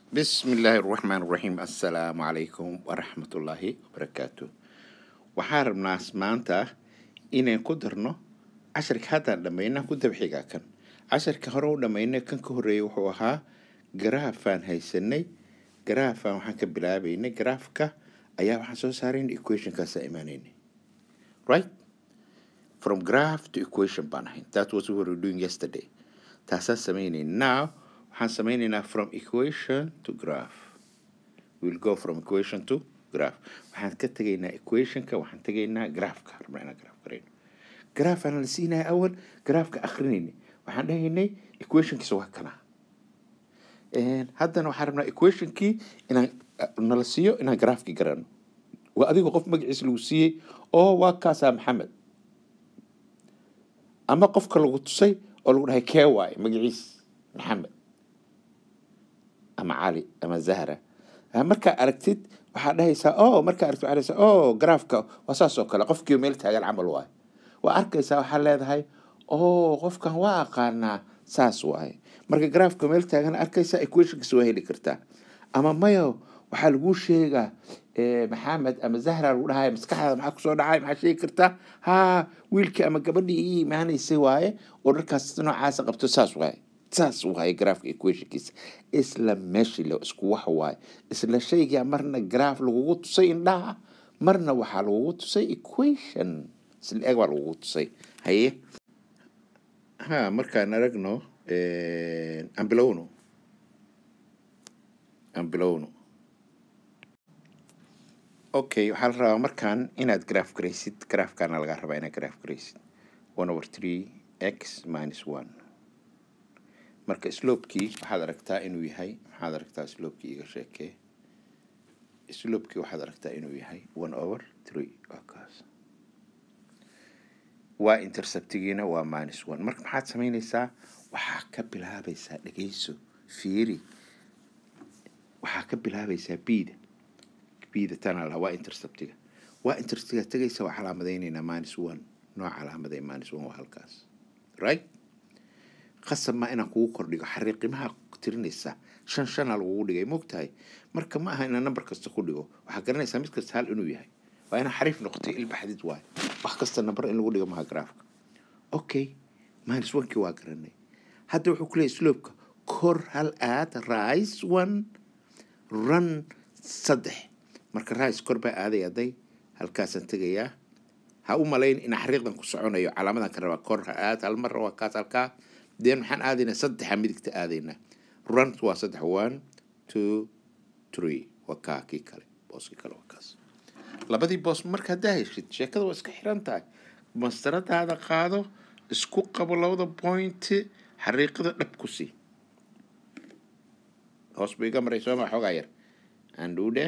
بسم الله الرحمن الرحيم السلام عليكم ورحمة الله وبركاته waxaan rabnaa maanta inaan ku darno casharka haddaan dhammayna ku dabxigaa kan casharka hore u dhammaynay kan ka horreeyay wuxuu ahaa garaafaan haysanay garaafaan waxaan ka bilaabaynay garaafka ayaa waxaan soo saaraynay equationkaasa imaanaynay right from graph to equation baan ahayn that was what we were doing yesterday taasaan samaynay now waxaan samaynaynaa from equation to graph we'll go from equation to graph waxaan ka tegaynaa equationka waxaan tegaynaa graafka rabnaa inaan graaf garayno graaf aan la siinaya awal graafka akrinayna waxaan dhahaynay equationkiisa waa kana haddana waxaan rabnaa equationkii inaan nala siiyo inaan graafkii garano waa adigoo qof magaciisa lagu siiyey oo waa kaasaa maxamed ama qofka lagu tusay oo lagu dhahay kee waaye magaciis maxamed ama cali ama zahra markaa aragtid waxaa dhahaysaa o markaa aragtid waxaa dhahaysaa o graafka waa saas oo kale qofkii meel taagan camal waaye waa arkaysaa waxaa leedahay o qofkan waa aqaanaa saas waaye marka graafka meel taagan arkaysaa equationkiisa waa heli kartaa ama mayo waxaa laguu sheegaa maxamed ama zahra lagu dhahay maskaxdaada maxaa kusoo dhacay maxaa sheegi kartaa ha wiilkii ama gabadhii ii imaanaysay waaye oo dharkaas noocaasa qabto saas waaye saas waaye graafka equationkiisa isla meeshii le isku wax waaye isla shaygaa marna graaf lagugu tusay indhaha marna waxaa lagugu tusay equation isla eg baa lagugu tusay haye ha markaan aragno aan bilowno aan bilowno okay waxaa la rabaa markaan inaad graaf garaysid graafkaana lagaa rabaa inaad graaf garaysid one over three x minus one marka slopekii waxaad aragtaa inuu yahay maxaad aragtaa slopekii iga sheekee slopekii waxaad aragtaa inuu yahay one over three waa kaas waa interceptigiina waa minus one marka maxaad samaynaysaa waxaa ka bilaabaysaa dhegeyso fiiri waxaa ka bilaabaysaa bida bida tana laha waa interceptiga waa interceptiga tegaysa waa calaamadaynaynaa minus one nooc calaamaday minus one waa halkaas right qasab maa inaan kugu kordhigo xariiqimaha tirinaysa shan shana lagugu dhigay mogtahay marka ma aha inaan number kasta ku dhigo waxaa garanaysaa mid kasta hal inuu yahay waa inaa xariif noqotay ilbaxdid waayo wax kasta number in lagu dhigo maha graafka okay minus onekii waa garanay hadda wuxuu ku leeyahy slopeka kor hal aad rise one run saddex marka rise kor baa aaday aday halkaasaan tegayaa ha u malayn inaa xariiqdan ku soconayo calaamadan ka rabaa kor ha aad hal mar waa kaas halkaa deen maxaan aadaynaa saddexa midigta aadaynaa runt waa saddex one two three waa kaa kii kale booskii kale waa kaas labadii boos marka haddaa heshid sheekada waa iska xiran tahay mastaradaada qaado isku qabo labada point xariiqada dhab ku sii hoos buu iga maray sooma xoogaa yar andhuudhe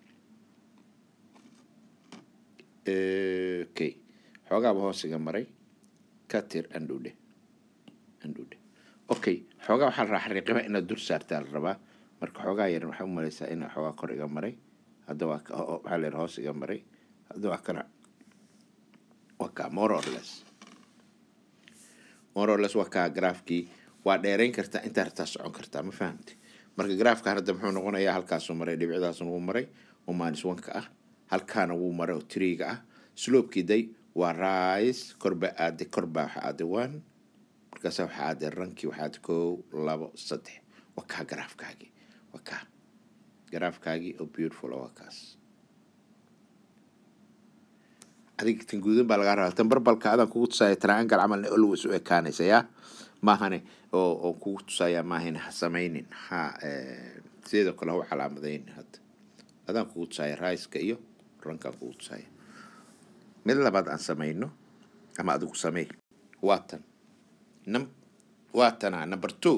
okay xoogaaba hoos iga maray katir andhuudhe andhuudhe okay xoogaa waxaa la rabaa xariiqimaha inaad dur saartaa la rabaa marka xoogaa yar waxaa u malaysaa inaa xoogaa kor iga maray hadda waa waxaa la yar hoos iga maray hadda waa kana waa kaa more or less more or less waa kaa graafkii waa dheerayn kartaa intaa rabtaa socon kartaa ma fahamti marka graafkan hadda muxuu noqonayaa halkaasuu maray dhibicdaasuna wuu maray oo minus one-ka ah halkaana wuu maray oo three-ga ah sloopkii day waa rise korba aaday korbaa waxa aaday one markaasa waxaa aaday rankii waxaa aaday kow labo saddex waa kaa garaafkaagii waa kaa garaafkaagii oo beautiful oo waa kaas adiga tan guudan baa lagaa rabaa tan barbalka adaan kugu tusaya triangle camalna always u ekaanaysa yaa maahane oo oo kugu tusaya maahane ha samaynin ha sideedoo kale ha u calaamadaynin hadda adaan kugu tusaya raiska iyo rankaan kugu tusaya mid labaad aan samayno ama adigu samey waa tan num waa tana number two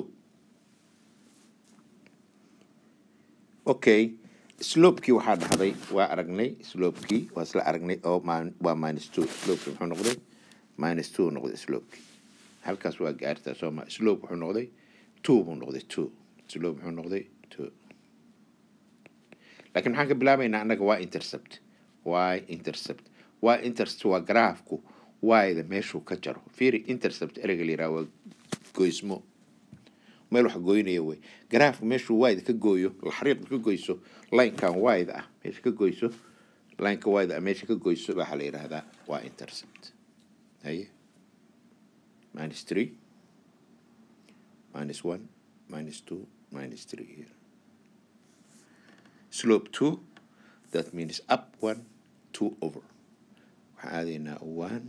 okay slopekii waxaa dhahday waa aragnay slopekii waa isla aragnay oo waa minus two slopekii muxuu noqday minus two noqday slopekii halkaas waa gaartaa sooma slope wuxuu noqday two buu noqday two slope muxuu noqday two laakiin maxaan ka bilaabaynaa annaga waa intercept y intercept y intercept waa graafku y-da meeshuu ka jaro fiiri intercept ereyga la yiraha waa goysmo meel wax goynaya wey garaafka meeshuu wide ka gooyo xariiqda ka goyso linekan wide ah meesha ka goyso lineka wide ah meesha ka goyso waxaa la yidhaahdaa waa intercept haye minus three minus one minus two minus three here slope two that means up one two over waxaan aadaynaa one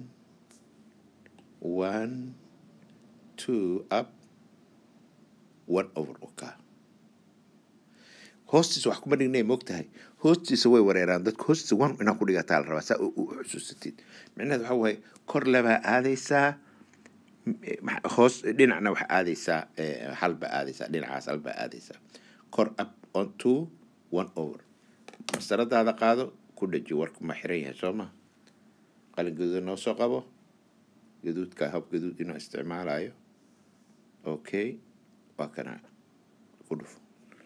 one two up one over oka hoostiisa wax kuma dhignay moogtahay hoostiisa way wareeraan dadka hoostiisa one inaa ku dhigataa la rabaa saa u u xusuusatid micnaheed waxa waaye kor labaa aadaysaa m- hoos dhinacna waxa aadaysaa eh, halba aadaysaa dhinacaas halba aadaysaa kor up on two one over masaradaada qaado ku dhaji warku ma xiran yahay soo ma qalin gaduud noo soo qabo gaduudka hab gaduud inuu isticmaalayo okay waa kana ku dhufo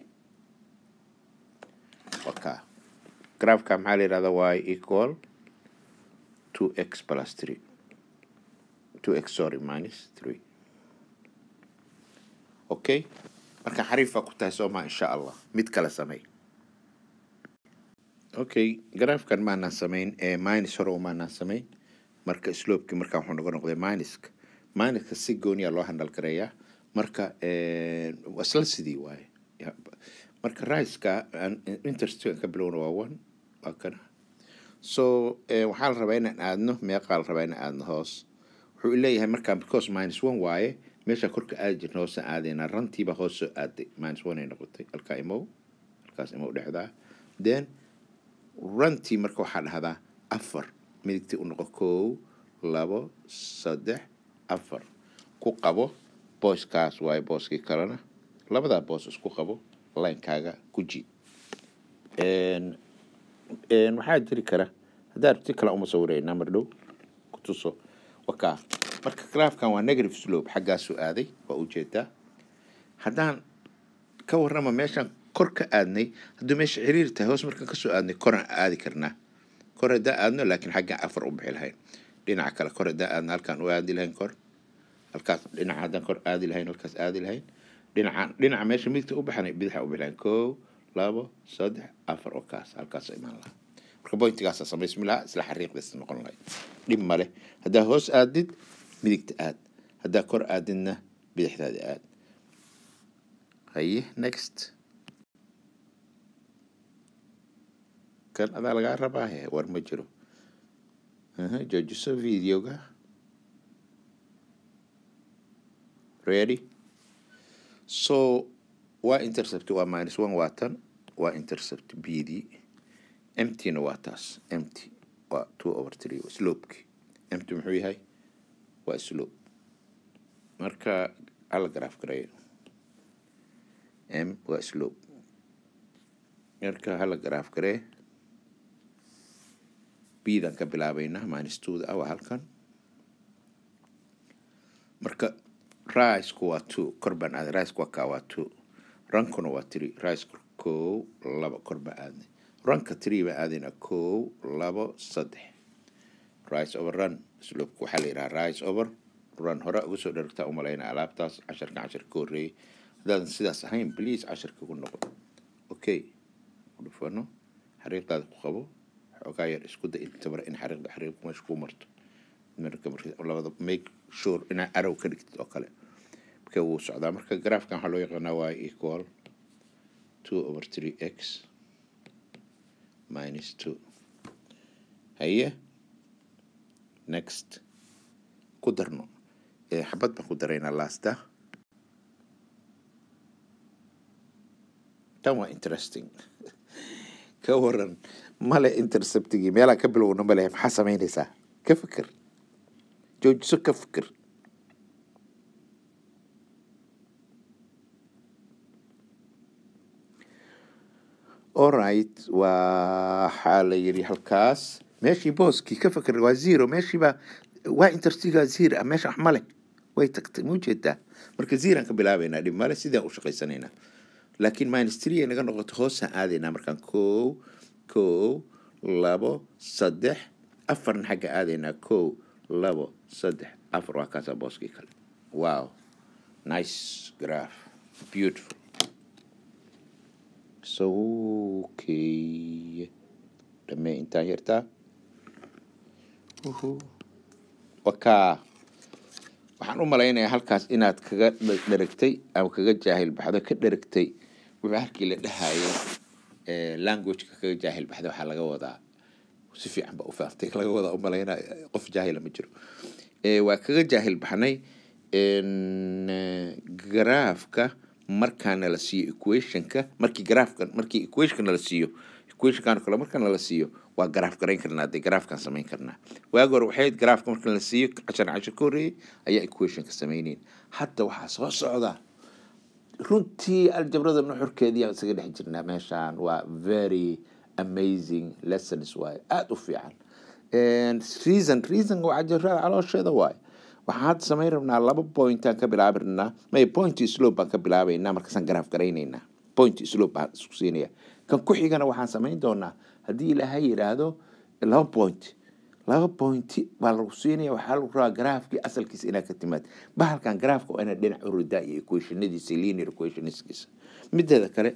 waka graafka maxaa la yidhahdaa y equal two x plus three two x sorry minus three okay marka xariifa ku tahay soo ma insha allah mid kale samey okay graafkan maanaan samayn ee minus hore maanaan samayn marka slopekii markaa wuxuu noga noqday minuska minuska si gooniya loo handal gareeyaa marka eh, waa isla sidii waaye Ya, marka riska interest ka bilowna waa one waa kana so eh, waxaa la rabaa inaan aadno meeqaa la rabaa inaan aadno hoos wuxuu leeyahay markaa because minus one waaye meesha korka aadi jirna hoosaan aadaynaa rantiiba hoos soo aaday minus one ay noqotay halkaa imow halkaas imow dhexdaa then runtii marka waxaa dhahdaa afar midigtii u noqo kow labo saddex afar ku qabo booskaas waaye booskii kalena labadaa boos isku qabo linekaaga guji Een, een, waxaa jiri kara haddaa rabti kale uma sawiraynaa mar dhow ku tuso wakaa marka graafkan waa negative slope xaggaasuu aaday waa ujeedaa haddaan ka warrama meeshaan kor ka aadnay hadduu meesha xiriir tahay hoos markaan kasoo aadnay koraan aadi karnaa kor haddaan aadno laakiin xaggaan afar u bixi lahayn dhinaca kale kor haddaan aadno halkaan u aadi lahayn kor halkaas dhinaca haddaan kor aadi lahayn halkaas aadi lahayn dhinaca dhinaca meesha midigta u baxanay bidaxa u bixi lahayn kow labo saddex afar oo kaas halkaasoo imaan lahaa marka bointigaasa samaysmi lahaa isla xariiqdaas noqon lahayd dhib male haddaa hoos aadid midigta aad haddaa kor aadidna bidixdaada aad haye next kan adaa lagaa rabaa he war ma jiro Aha, joojiso videoga ready so waa intercept waa minus one waa tan waa intercept b d emptyna waa taas empty waa two over three slopeki empty muxuu yahay waa slope marka ala graph gareeyo m waa slope marka hala graph garee bdan ka bilaabaynaa minus twoda ah waa halkan marka risku waa two kor baan aaday risku waa kaa waa two rankuna waa three risku kow labo kor baan aadnay ranka three baan aadaynaa kow labo saddex rise over run slopka waxaa la yidhaha rise over run hore uga soo dheragtaa umalaynaa alaabtaas casharka casharka ka horreeyay haddaadan sidaas ahayn please casharka ku noqo okay ku dhufano xariiqdaada ku qabo xoogaa yar isku da intabara in xariiqda xariiqku meesha ku marto marka marka labada make sure inaa arrow ka dhigtid oo kale marka wuu socdaa marka graafkan waxaa loo yaqaanaa y equal two over three x minus two haye next ku darno Eh, xabad baan ku daraynaa lasta tan waa interesting ka waran male interceptigii meelaa ka bilowna male maxaa samaynaysaa ka fikir joojiso ka fikir alright waxaa la yidhi halkaas meeshii booskii ka fikir waa zero meeshiiba waa interstiga zero ah meesha wax male way tagtay ma ujeedaa marka zeroan ka bilaabaynaa dhib male sidaan u shaqaysanaynaa laakiin minus three ay naga noqoto hoosaan aadaynaa markaan kow kow labo saddex afarna xagga aadaynaa kow labo saddex afar waa kaasaa booskii kale wow nice graph beautiful so okay dhamee intaan yartaa uhu wakaa waxaan u malaynayaa halkaas inaad kaga dha- dheragtay ama kaga jaahil baxdo ka dheragtay wuxuu halkii la dhahayay eh, languageka kaga jaahil baxday waxaa laga wadaa si fiican ba u faaftay laga wadaa u malaynaya qof jaahila ma jiro Eh, waa kaga jaahil baxnay en, eh, garaafka markaa nala siiyo equationka markii garaafka markii equationka nala siiyo equationkan kale marka nala siiyo waa garaaf garayn karnaa dee garaafkan samayn karnaa waagi hore waxay ahayd garaafka marka nala siiyo cashar cashar ka horreeyay ayaa equationka samaynayn hadda waxaa soo socda runtii aljabrada nuxurkeedii aan isaga dhex jirnaa meeshaan waa very amazing lessons waaye aada u fiican And reason reason waa cajarada caloosheeda waaye waxaan hadda samayn rabnaa laba pointaan ka bilaabi rabnaa may point slope baan ka bilaabaynaa markaasaan garaaf garaynaynaa point slope baan isku siinaya kan ku xigana waxaan samayn doonaa haddii ilaahay yidhaahdo laba point laba pointi baa lagu siinaya waxaa lagu rabaa garaafkii asalkiisa inaad ka timaad bahalkan garaafka waa inaad dhinac u ridaa iyo equationadiisa linear equationskiisa mideeda kale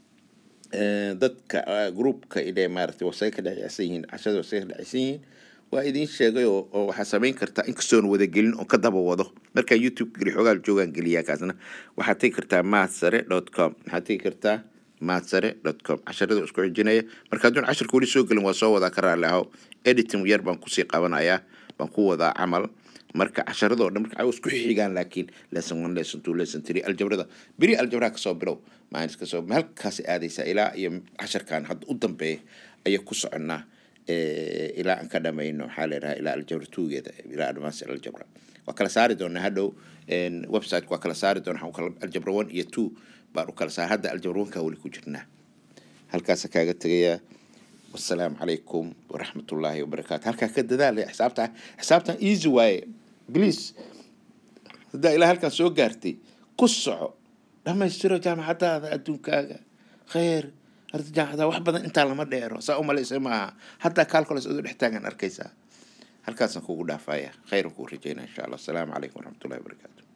eh, dadka eh, groupka inay maaragtay wasay ka dhexyacsan yihiin cashada wasay ka dhexyacsan yihiin waa idiin sheegay oo oo waxaa samayn kartaa inkastoon wada gelin oo ka daba wado markaa youtube geli xoogaa joogaan geliyaa kaasna waxaad tegi kartaa maadsare dot com waxaad tegi kartaa maadsare dot com casharada isku xijinaya marka hadduun casharka weli soo gelin waa soo wadaa ka raalli ahow editing yar baan kusii qabanayaa baan ku wadaa camal marka casharadoo dhan marka isku xigaan laakiin lesson one lesson two lesson three aljabrada beri aljabraha kasoo bilow maanis kasoo halkaas aadaysaa ilaa iyo casharkan hadda u dambeeya ayaa ku soconnaa eh, ilaa aan ka dhamayno maxaa la yidhaha ilaa aljabra tuugeeda ilaa advance aljabra waa kala saari doonaa hadhow en, website waa kala saari doonaa waxaan u kala aljabra one iyo two baan u kala saar hadda aljabra one kaa weli ku jirnaa halkaasa kaaga tegayaa wasalaamu calaykum waraxmatullaahi wabarakaatu halkaa ka dadaalaya xisaabta xisaabtan easy waaye please haddaa ilaa halkan soo gaartay ku soco dhammaystiro jaamacadaada adduunkaaga khayr arda jaamacada wax badan intaa lama dheero saa umalaysa maaha haddaa calculus adoo dhex taagan arkaysaa halkaasaan kugu dhaafaya khayran kuu rajaynaa insha allah asalaamu calaykum waraxmatullahi wabarakaatu